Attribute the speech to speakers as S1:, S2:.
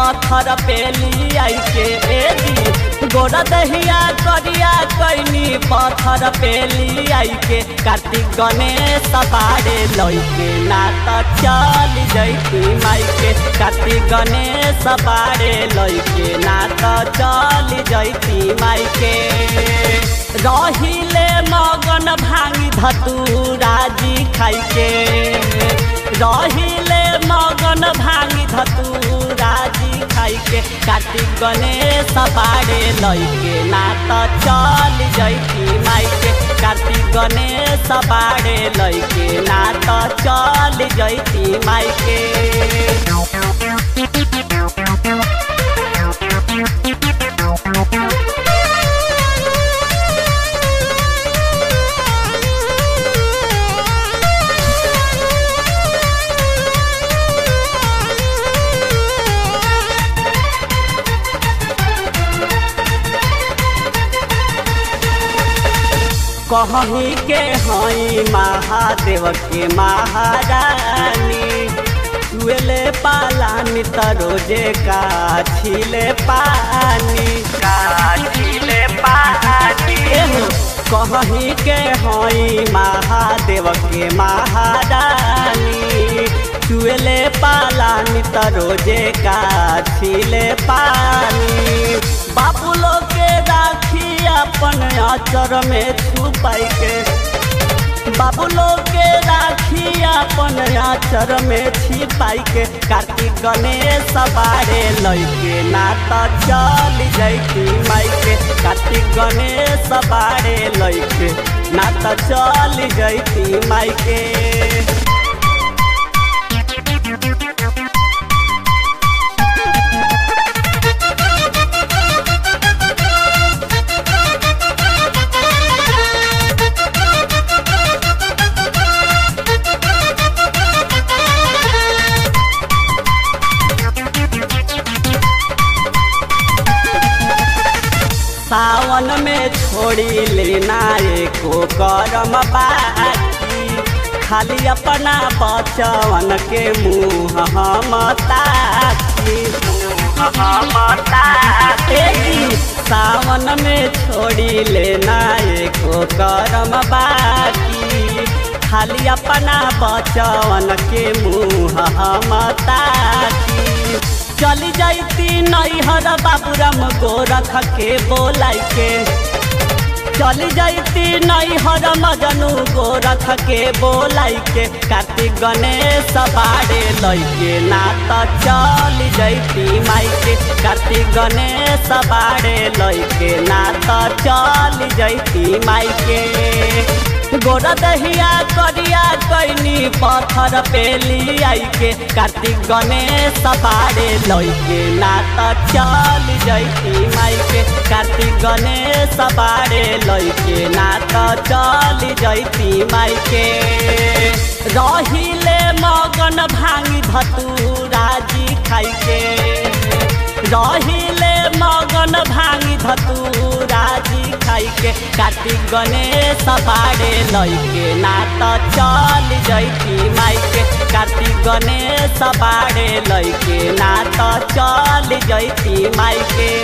S1: पत्थर पेली आई के एदी गोरा दहिया करिया कैनी पत्थर पेली आई के कार्तिक गणेश बाड़े लैके ना त चल जैती माई के कार्तिक गणेश बाड़े लैके ना त चल जैती माई के रहिले मगन भांगी धतूरा जी खाई के रहिले मगन भांगी धतूरा जी खाई के कार्तिक गणेश बाड़े लैके ना त चल जैती माई के कार्तिक गणेश बाड़े लैके ना त चल जैती माई के कहीं के हई महादेव के महारानी चुएले पालानी त रोजे का छिले पानी का छिले पानी कहीं के हई महादेव के महारानी चुएले पालानी त रोजे का छिले पानी बाबू लोग के राखी अपन आचर में छुपाई के बाबू लोग के राखी अपन आचर में छिपाई के कार्तिक गणेश बारे लैके ना त चल जैती माई के कार्तिक गणेश बारे लैके ना त चल जैती माई के सावन में छोड़ी लेना एको करम बाकी खाली अपना बचवन के मुँह हम ताकी हम ताकी सावन में छोड़ी लेना एको करम बाकी खाली अपना बचवन के मुँह हम ताकी चली जाती नैहर बाबूराम गोरख के बोलाई के चली जाती नैहर मजनू गोरख के बोलाई के कार्तिक गणेश बाड़े लैके ना त चल जैती माई के कार्तिक गणेश बाड़े लैके ना त चल जैती माई के गोरा दहिया करिया कैनी पत्थर पेली आई के कार्तिक गणेश बाड़े लैके ना त चल जैती माई के कार्तिक गणेश बाड़े लैके ना त चल जैती माई के रहिले मगन भांगी धतूरा जी खाई के रहिले मगन भांगी धतूरा जी खाई के कार्तिक गणेश बाड़े लैके ना त चल जैती माई के कार्तिक गणेश बाड़े लैके ना त चल जैती माई के